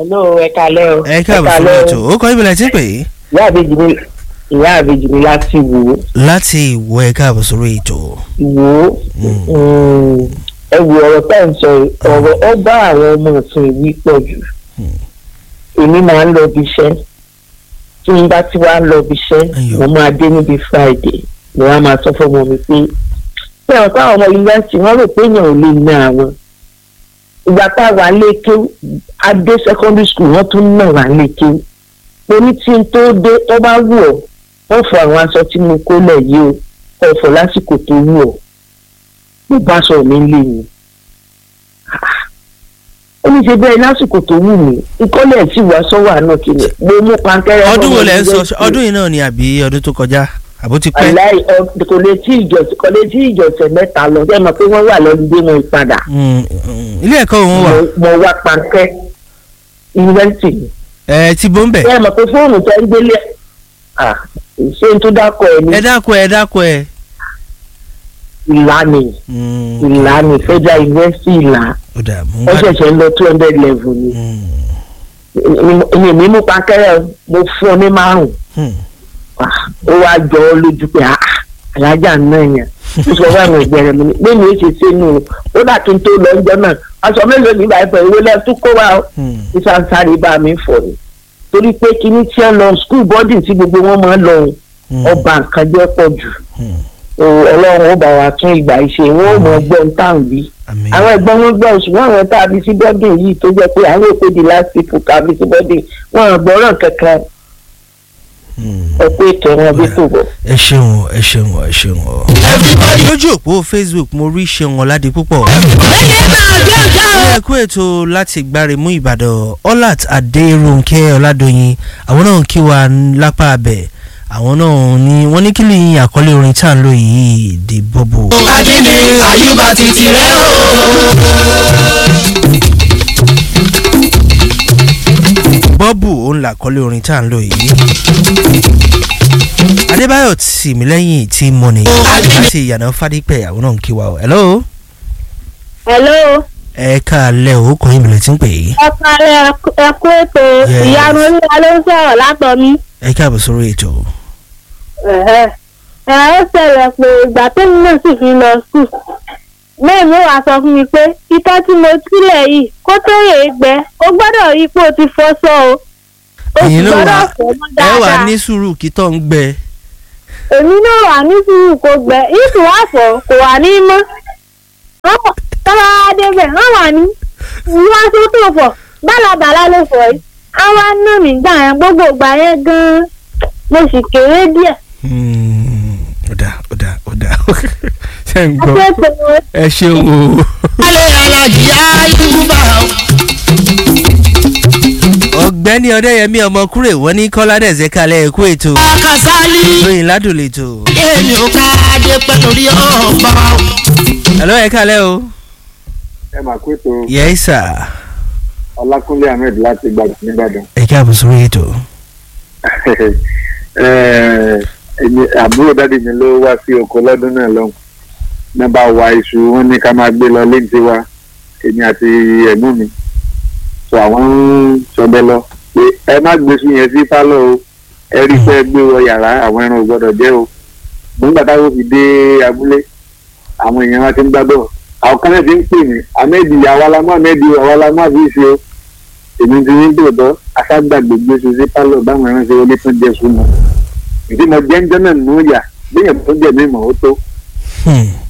hello ẹ kalẹ́ o. ẹ káàbọ̀ sórí ètò ó kọ́ ìbílẹ̀ tí ń pè é. ìyá àbèjì mi ìyá àbèjì mi láti wò ó láti ìwọ ẹ káàbọ̀ sórí ètò. wò ó ẹ wo ọ̀rọ̀ tá à ń sọ yìí ọ̀rọ̀ ó bá àwọn ọmọ òfin ìwí pọ̀ jù èmi máa ń lọ bí iṣẹ́ tí n bá ti wá lọ bí iṣẹ́ Ayọ̀. mo máa dé níbi friday mo wá máa sọ fún ọmọ mi pé pé ọ̀pá àwọn ọmọ yunifásitì wọ́n rò pé èèyàn ò lè ná àwọn ìgbà tá a wà lékè adé secondary school wọ́n tún náà wà lékè mo ní tí n tó dé tó bá wù ọ́ wọ́n fọ àwọn aṣọ tí mo kó lẹ̀ yìí o kọ́ fọ lásìkò tó wù ọ́ mo bá sọ mi lé mi ó ní ṣe bẹ́ẹ̀ lásìkò tó wù mí ìkọ́lẹ̀ tí wàá sọ́wọ́ àná kìíní mo mú pankẹ́rẹ́ ọdún wo ọmọ lẹ ń sọ yunifásitì. ọdún yìí náà ni àbí ọdún tó kọjá àbó ti pẹ́. aláì ọ- kò lè tí ìjọsìn kò lè tí ìjọsìn mẹ́ta lọ ṣé ẹ mọ̀ pé wọ́n wà lọ́dún dé wọn ìpadà Mm, mm, ilé ẹ̀kọ́ òun wà Mo- mo wá pankẹ́ yunifásitì ni ẹ ti bó ń bẹ̀. ṣé ẹ mọ̀ pé fóònù tẹ́ ń gbélé ah ṣé n tó dákọ̀ ẹ ní ẹ dákun ẹ dákun ẹ. ìlànà Mm, ìlànà federal university ìlà ó dà mú wọ́n wá. ṣẹ̀ṣẹ̀ ń lọ two hundred level ni Mm, èmi mi mú pankẹ́rẹ́ mo fún ọ ní márùn-ún mm. Ah, ó wá jọ ọ lójú pé ah, ah, alájà náà yẹn ó sọ fún àwọn ìgbẹ́ rẹ̀ mi ní bẹ́ẹ̀ ni ó ṣe ṣe nù ó dà kí n tó lọ ọjọ́ náà aṣọ mélòó ní ìgbà ìfọ̀ ìwé lẹ́tú kó wa ó Mm. ìsànsáré bá mi fọ̀ ni torí pé kíní tí ẹ lọ skul bọ́dì tí gbogbo wọn máa ń lọ òun, Mm. ọba nǹkan jẹ́ pọ̀ jù Mm. O, ọlọ́run ó bá wa tún ìgbà ìṣe wọn ò mọ ọgbọ́n táwọn bí àmín. àwọn ẹ̀gbọ́n wọn gbọ́ ṣùgbọ́n àwọn tá a bí sí bọ́dì yìí tó jẹ́ pé àwọn èkó di last people ká bí sí bọ́dì wọn ò gbọ́ràn kankan Mm. ọ̀pọ̀ ètò wọn bí tó bọ̀. ẹ ṣeun ẹ ṣeun ẹ ṣeun ọ. lójú òpó facebook mo rí ṣeun ọ̀làdì púpọ̀. ẹ kú ètò láti gbáremú ìbàdàn ọlát adéròǹkẹ́ ọ̀làdọ̀yìn àwọn náà kí wa lápá abẹ àwọn náà ní wọ́n ní kí ni àkọlé orin tá à ń lò yìí di bọ́bù. adini ayuba titi rẹ o. bọ́bù òun làkọlé orin tá à ń lò yìí. adébáyọ̀ tìmílẹ́yìn tí mo ní láti ìyànà fádípẹ̀ àwọn náà kí wa o. hello hello ẹ káàlẹ́ o kò yín bìlẹ̀ tí ń pè é. ọkàlẹ ẹkú ètò Yes. ìyanu olúwa ló ń sọ̀rọ̀ látọ̀mí. ẹ káàbọ̀ sórí ètò. ẹ ó ṣẹlẹ̀ pé ìgbà tẹ́mi náà sì fi lọ skul mẹ́ẹ̀mí wàá sọ fún mi pé itọ́ tí mo sílẹ̀ yìí kó tó rè é gbẹ ó gbọ́dọ̀ rí pé o ti fọṣọ o ó sì ẹ̀yin ló gbọ́dọ̀ wà fọ̀ mọ́ ẹ wà dáadáa ní sùúrù kí tó ń gbẹ. èmi náà wà ní sùúrù kó gbẹ ìsìn wà fọ̀ kò wà ní mọ́ tọ́lá débẹ̀ wọ́n wà ní wọ́n tó tó fọ̀ bálabàlá ló fọ̀ yìí àwọn náà mi gbà yẹn gbogbo ìgbà yẹn gan-an mo sì kéré díẹ̀. Hmm, ó dà ó dà ó dà ṣe ń gbọ́ akẹ́kọ̀ọ́ ẹ ṣeun o. alẹ́ alájí ayuba o. ọ̀gbẹ́ni ọ̀dẹ́yẹmí ọmọkúrè wọ́n ní kọ́ládẹ̀sẹ̀ kalẹ̀ ẹ̀kú ètò akasali lóyìn ládùn lètò. èmi ò ká dé pẹ́ lórí ọba o. ẹ̀lọ́ ẹ̀ kalẹ̀ o. ẹ máa kó ètò yẹ́n sà ọlákúnlé ahmed láti gbàgbọ́ nìbàdàn ẹ̀ káàbọ̀ sórí ètò. Eh, èmi àbúrò dáàdi mi ló wá sí oko lọ́dún náà lọ́hùn náà bá wa iṣu wọn ní ká máa gbé lọ léńtí wa èmi àti ẹ̀gbọ́n mi sọ àwọn ń sọdẹ lọ pé ẹ má gbé iṣu yẹn sí pálọ̀ o ẹ rí pé gbé wọ yàrá àwọn ẹran ò gbọdọ̀ jẹ́ o nígbà táwọn fi dé abúlé àwọn èèyàn wa ti ń gbàgbọ́ àwọn kan náà ti ń pè mí ahmed àwa la mú ahmed àwa la mú àbí ìṣe o èmi ti ní tòótọ́ aṣágbàgbé gbé iṣu sí pálọ̀ báwọn ẹran ṣe wọlé tún jẹ sùn mọ́ ìdí mo jẹ́ ń jẹ́ náà nù yà bíyẹn tó jẹ̀ mí mọ̀ ó tó Hmm,